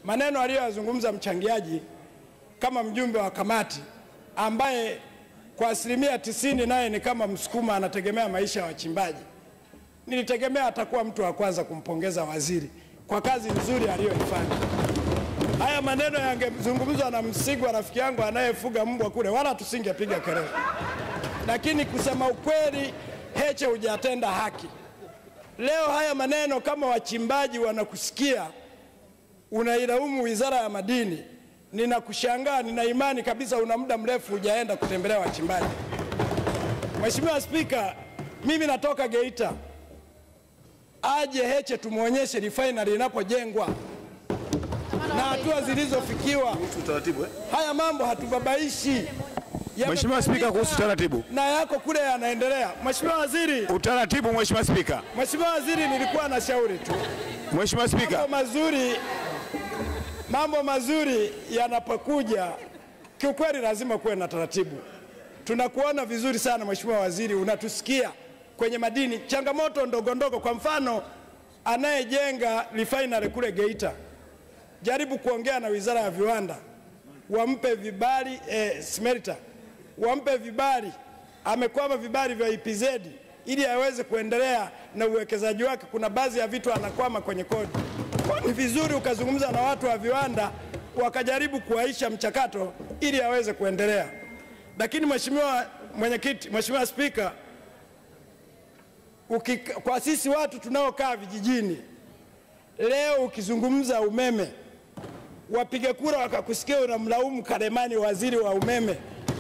maneno aliyoyazungumza mchangiaji kama mjumbe wa kamati ambaye kwa asilimia tisini naye ni kama Msukuma anategemea maisha ya wachimbaji. Nilitegemea atakuwa mtu wa kwanza kumpongeza waziri kwa kazi nzuri aliyoifanya. Haya maneno yangezungumzwa na Msigwa, rafiki yangu anayefuga mbwa kule, wala tusingepiga kelele. Lakini kusema ukweli, Heche hujatenda haki. Leo haya maneno kama wachimbaji wanakusikia unailaumu wizara ya madini, ninakushangaa. Nina imani kabisa una muda mrefu hujaenda kutembelea wachimbaji. Mheshimiwa Spika, mimi natoka Geita, aje Heche tumwonyeshe refinery inapojengwa na hatua zilizofikiwa. Utaratibu eh? Haya mambo hatubabaishi. Mheshimiwa Spika, kuhusu taratibu. na yako kule yanaendelea. Mheshimiwa Waziri, Utaratibu, Mheshimiwa Spika. Mheshimiwa Waziri, nilikuwa na shauri tu Mheshimiwa Spika. mambo mazuri, mambo mazuri yanapokuja, kiukweli lazima kuwe na taratibu. Tunakuona vizuri sana Mheshimiwa Waziri, unatusikia kwenye madini, changamoto ndogo ndogo. Kwa mfano, anayejenga refinery kule Geita, jaribu kuongea na Wizara ya Viwanda wampe vibali eh, smelter wampe vibali, amekwama vibali vya EPZ ili aweze kuendelea na uwekezaji wake. Kuna baadhi ya vitu anakwama kwenye kodi. Kwa ni vizuri ukazungumza na watu wa viwanda wakajaribu kuwaisha mchakato ili aweze kuendelea. Lakini Mheshimiwa Mwenyekiti, Mheshimiwa Spika, uki, kwa sisi watu tunaokaa vijijini leo ukizungumza umeme wapiga kura wakakusikia unamlaumu Karemani, waziri wa umeme.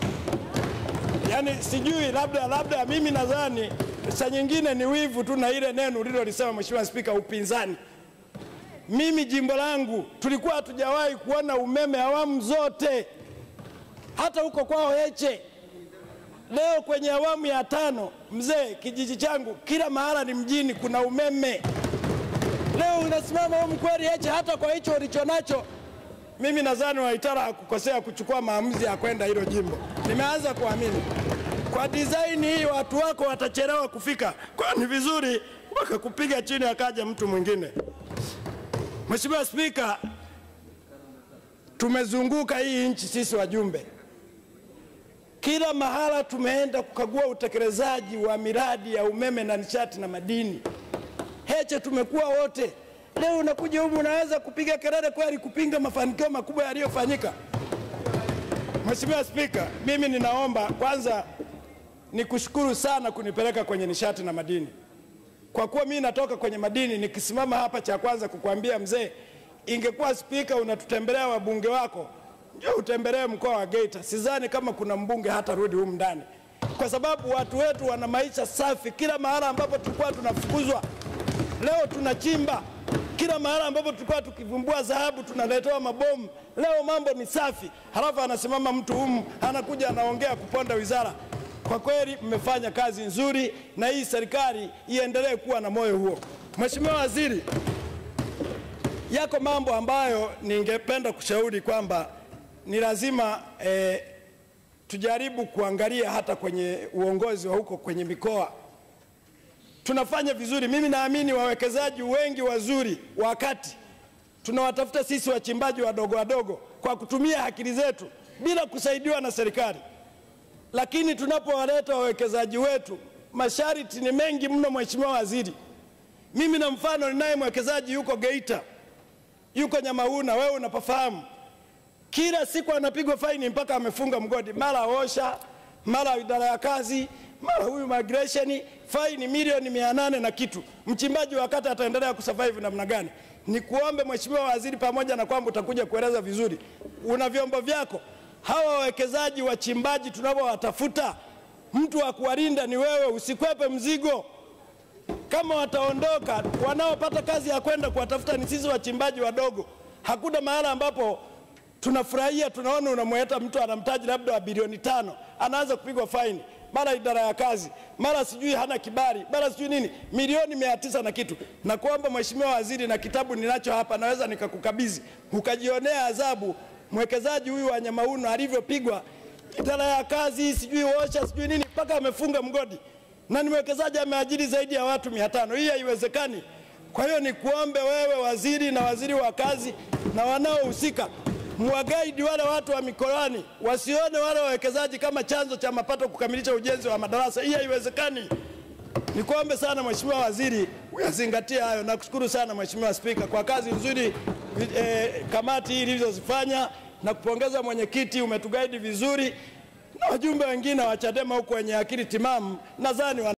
Yaani sijui, labda labda, mimi nadhani saa nyingine ni wivu tu na ile neno ulilolisema Mheshimiwa Spika, upinzani. Mimi jimbo langu tulikuwa hatujawahi kuona umeme awamu zote, hata huko kwao Heche. Leo kwenye awamu ya tano, mzee, kijiji changu kila mahala ni mjini, kuna umeme. Leo unasimama huko kweli Heche, hata kwa hicho ulicho nacho mimi nadhani Waitara hakukosea kuchukua maamuzi ya kwenda hilo jimbo. Nimeanza kuamini kwa design hii watu wako watachelewa kufika, kwa ni vizuri wakakupiga chini akaja mtu mwingine. Mheshimiwa Spika, tumezunguka hii nchi sisi wajumbe, kila mahala tumeenda kukagua utekelezaji wa miradi ya umeme na nishati na madini. Heche tumekuwa wote Leo unakuja humu unaweza kupiga kelele kweli kupinga mafanikio makubwa yaliyofanyika. Mheshimiwa Spika, mimi ninaomba kwanza nikushukuru sana kunipeleka kwenye nishati na madini. Kwa kuwa mimi natoka kwenye madini, nikisimama hapa cha kwanza kukwambia mzee, ingekuwa spika unatutembelea wabunge wako, njoo utembelee mkoa wa Geita. Sidhani kama kuna mbunge hata rudi humu ndani, kwa sababu watu wetu wana maisha safi. Kila mahala ambapo tulikuwa tunafukuzwa, leo tunachimba kila mahala ambapo tulikuwa tukivumbua dhahabu tunaletewa mabomu. Leo mambo ni safi, halafu anasimama mtu humu anakuja anaongea kuponda wizara. Kwa kweli mmefanya kazi nzuri, na hii serikali iendelee kuwa na moyo huo. Mheshimiwa Waziri, yako mambo ambayo ningependa kushauri kwamba ni lazima eh, tujaribu kuangalia hata kwenye uongozi wa huko kwenye mikoa tunafanya vizuri. Mimi naamini wawekezaji wengi wazuri, wakati tunawatafuta sisi wachimbaji wadogo wadogo kwa kutumia akili zetu bila kusaidiwa na serikali, lakini tunapowaleta wawekezaji wetu masharti ni mengi mno. Mheshimiwa Waziri, mimi na mfano ninaye mwekezaji yuko Geita, yuko Nyamauna, wewe unapafahamu, kila siku anapigwa faini mpaka amefunga mgodi, mara osha, mara idara ya kazi mara huyu migration faini milioni mia nane na kitu. Mchimbaji wa kata ataendelea kusurvive namna gani? Ni kuombe Mheshimiwa Waziri, pamoja na kwamba utakuja kueleza vizuri, una vyombo vyako, hawa wawekezaji wachimbaji tunavyowatafuta, mtu wa kuwalinda ni wewe, usikwepe mzigo. Kama wataondoka, wanaopata kazi ya kwenda kuwatafuta ni sisi wachimbaji wadogo. Hakuna mahala ambapo tunafurahia tunaona unamweta mtu anamtaji labda wa bilioni tano anaanza kupigwa faini mara idara ya kazi, mara sijui hana kibali, mara sijui nini, milioni mia tisa na kitu. Na kuomba Mheshimiwa Waziri, na kitabu ninacho hapa, naweza nikakukabidhi ukajionea adhabu mwekezaji huyu wa Nyamauno alivyopigwa idara ya kazi, sijui osha, sijui nini, mpaka amefunga mgodi, na ni mwekezaji ameajiri zaidi ya watu mia tano. Hii haiwezekani. Kwa hiyo nikuombe wewe waziri na waziri wa kazi na wanaohusika mwagaidi wale watu wa mikoani wasione wale wawekezaji kama chanzo cha mapato kukamilisha ujenzi wa madarasa. Hii haiwezekani. Nikuombe sana Mheshimiwa Waziri uyazingatie hayo. Nakushukuru sana Mheshimiwa Spika kwa kazi nzuri eh, kamati hii ilivyozifanya na kupongeza mwenyekiti, umetugaidi vizuri na wajumbe wengine wa Chadema huko wenye akili timamu nadhani